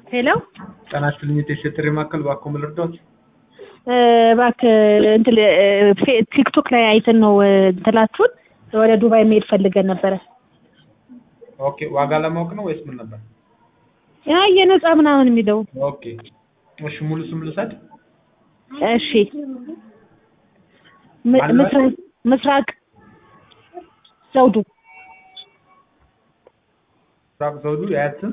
ሄሎ ጤና ይስጥልኝ የቴስት ጥሪ ማዕከል እባክዎ ምን ልርዳዎት? እባክህ እንትን ፌ- ቲክቶክ ላይ አይተን ነው እንትላችሁን ወደ ዱባይ መሄድ ፈልገን ነበረ። ኦኬ ዋጋ ለማወቅ ነው ወይስ ምን ነበር? ያ የነፃ ምናምን የሚለው ኦኬ እሺ ሙሉ ስም ልውሰድ? እሺ ም- ማን ነው? ምስራቅ ምስራቅ ዘውዱ ምስራቅ ዘውዱ የአያት ስም?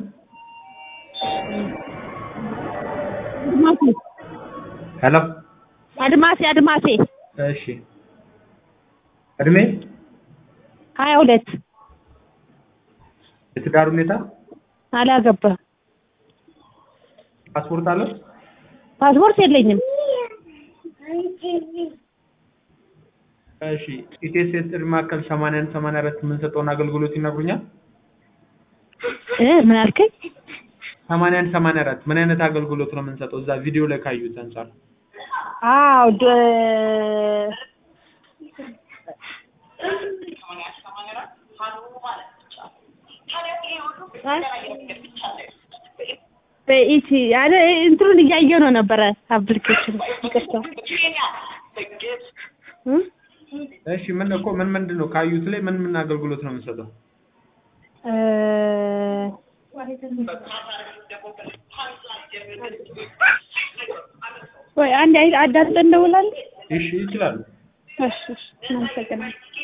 አድማሴ ሄሎ አድማሴ አድማሴ እሺ እድሜ ሀያ ሁለት የትዳር ሁኔታ አላገባም። ፓስፖርት አለው? ፓስፖርት የለኝም። እሺ ኢቴስ የጥሪ ማዕከል 81 84 የምንሰጠውን አገልግሎት ይነግሩኛል? እ ምን አልከኝ? 81 84 ምን አይነት አገልግሎት ነው የምንሰጠው? እዛ ቪዲዮ ላይ ካዩት አንጻር አዎ ደ በኢቲ ያለ እንትኑን እያየሁ ነው ነበረ አፕሊኬሽን ይቅርታ እ እሺ ምን እኮ ምን ምንድን ነው ካዩት ላይ ምን ምን አገልግሎት ነው የምንሰጠው? እ ወይ አንድ አዳምጠን እንደውላለን። እሺ ይችላሉ። እሺ እሺ እናመሰግናለን።